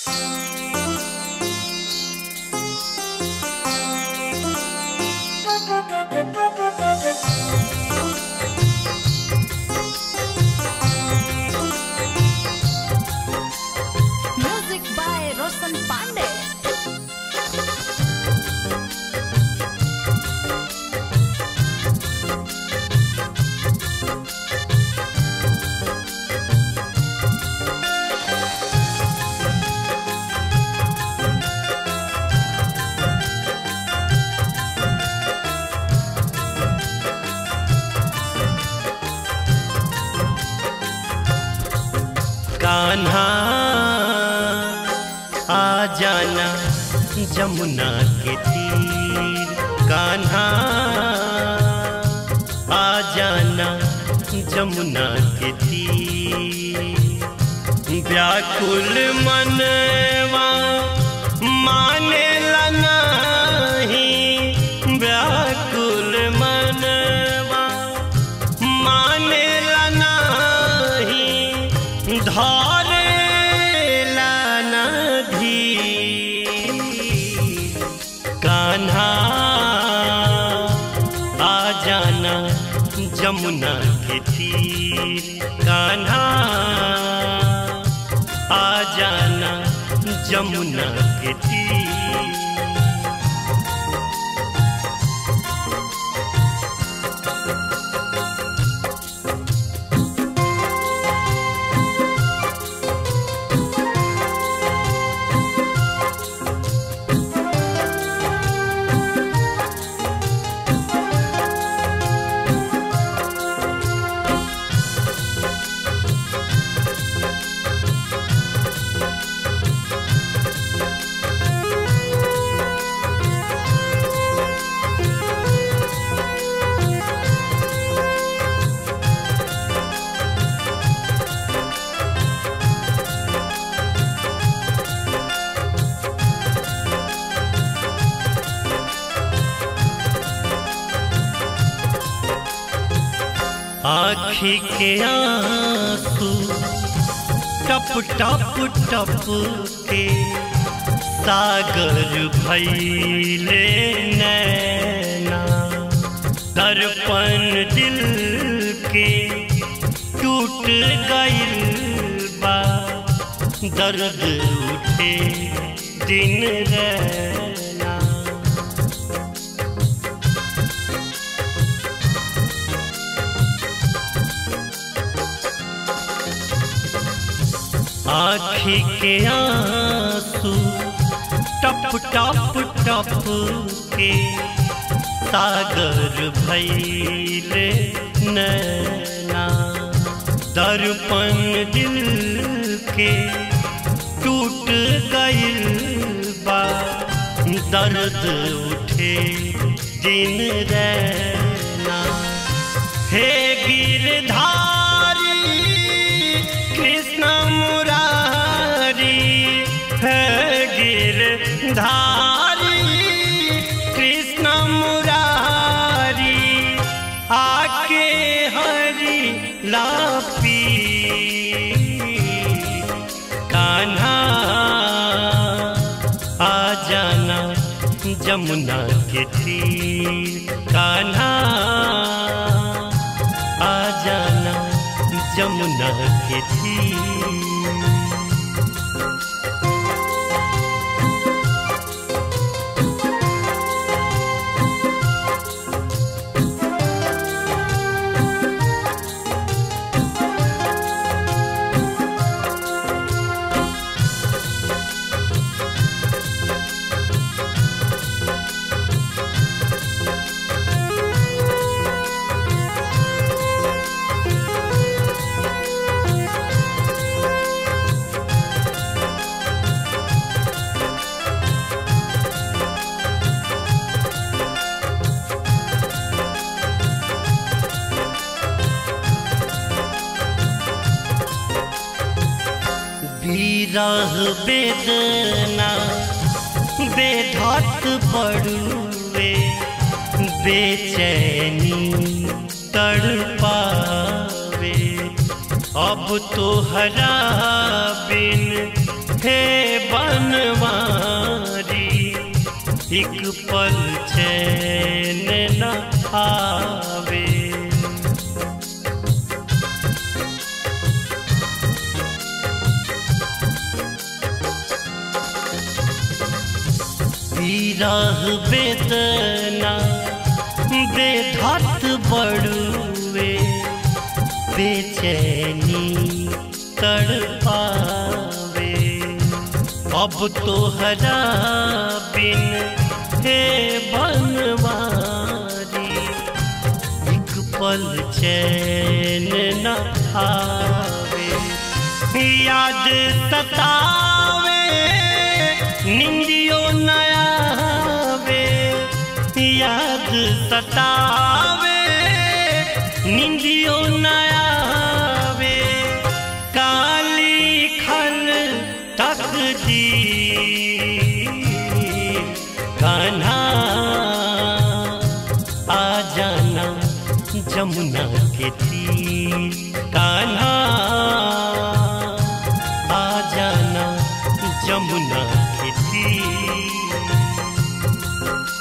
Music by Roshan Pandey. Kanha आ जाना जमुना के तीर कान्हा आ जाना जमुना के तीर व्याकुल मनवा माने नहीं व्याकुल मनवा माने नहीं धारे नधी कान्हा आ जाना जमुना के तीर कान्हा आ जाना जमुना के तीर आखी के आंसू टप टप टप के सागर भैले नैना दर्पण दिल के टूट गइल बा दर्द उठे दिन रैना आखी के आंसू टप टप टप के सागर भैले नैना दर्पण दिल के टूट गइल बा दर्द उठे दिन रैना हे गिरधारी कृष्ण मुरारी हे गिरधारी कृष्ण मुरारी आके हरि लापी कान्हा आ जाना जमुना के तीर कान्हा आ जाना जमुना के तीर विरह वेदना बेधत पड़ुए बेचैनी तड़पावे अब तो हरा बिन हे बनवारी एक पल चैन न आवे विरह वेदना बेधत बड़ुए बेचैनी तड़पावे अब तो हरा बिन हे बनवारी एक पल चैन न आवे याद सतावे निंदियो न आवे याद सतावे निंदियो न आवे काली खल तक दी कान्हा आ जाना जमुना के तीर कान्हा आ जाना जमुना के तीर